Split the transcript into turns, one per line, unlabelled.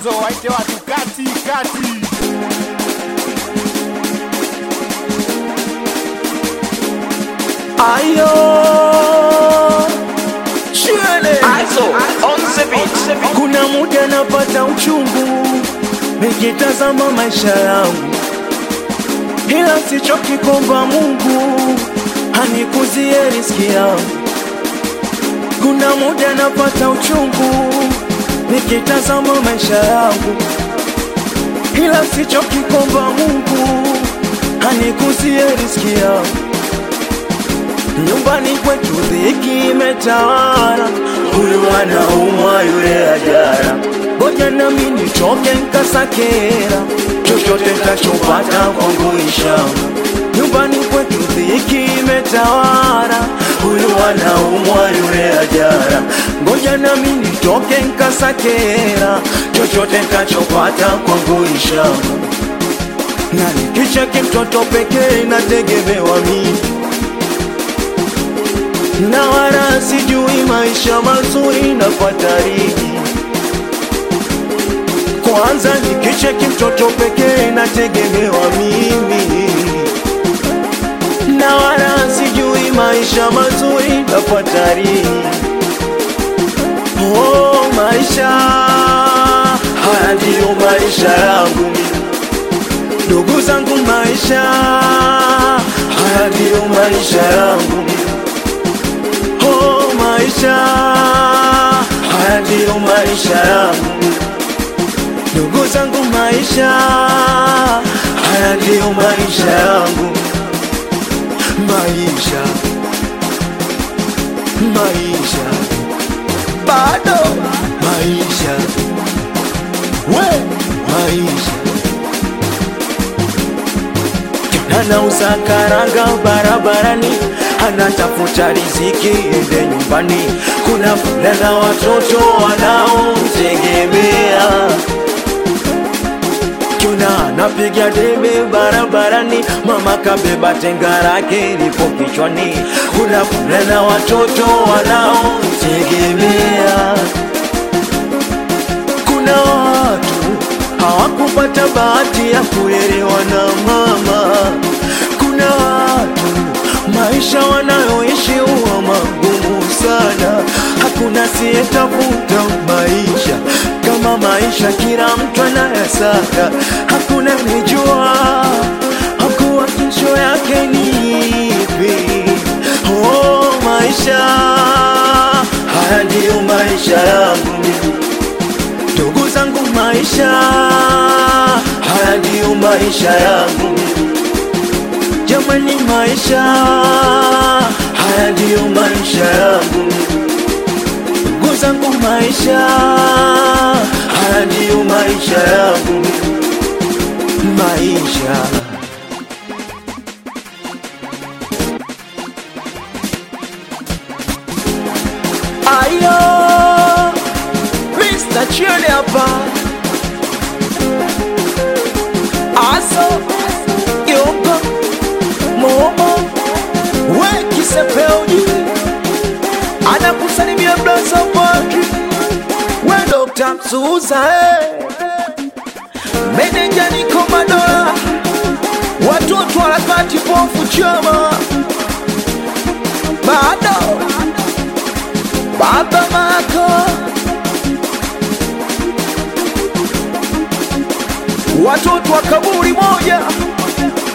mwanzo, waite watu kati kati.
Ayo Shwele
Also, on the beat.
Kuna muda napata uchungu Nikitazama maisha yangu Ila sichoki kuomba Mungu Anikuzie riski yangu Kuna muda napata uchungu Nikitazama maisha yangu Ila sichoki kuomba Mungu Anikuzie riski yangu Nyumbani kwetu dhiki imetawala, huyu anaumwa yule ajara. Ngoja nami nichoke nkasakera, chochote ntachopata kwangu inshallah. Nyumbani kwetu dhiki imetawala, huyu anaumwa yule ajara. Ngoja nami nitoke nkasakera, chochote ntachopata kwangu inshallah. Na nikicheki mtoto pekee nategemewa mimi na wala sijui maisha mazuri na fatariji. Kwanza nikicheki mtoto pekee nategemewa mimi, na wala sijui maisha mazuri na fatariji. Oh, maisha haya ndiyo maisha yangu mimi. ndugu zangu, maisha haya ndiyo maisha yangu mimi. Oh, maisha haya ndiyo maisha yangu, ndugu zangu, maisha haya ndiyo maisha yangu, maisha maisha bado maisha we maisha anauza karanga barabarani, anatafuta riziki ende nyumbani. Kuna fulana watoto wanaomtegemea, kuna anapiga debe barabarani, mama kabeba tenga lake lipo kichwani. Kuna fulana watoto wanaomtegemea, kuna watu hawakupata bahati ya kulelewa na mama. Kuna watu maisha wanayoishi huwa magumu sana, hakuna siyetafuta maisha kama maisha, kila mtu anayasaka, hakuna nijua hakuwa kesho yake ni ipi. Oh, maisha haya ndiyo maisha yangu mimi ndugu zangu, maisha haya ndiyo maisha yangu jamani, maisha haya ndiyo maisha yangu ndugu zangu, maisha haya ndiyo maisha yangu maisha ayo Mr. Chile hapa Aso Yoko Momo We Kisepeoni Anakusalimia Blaza Padri We Dr. Msuza eh. Meneja Niko Madola Watoto harakati pofu chama Bado Baba Mako watoto wa kaburi moja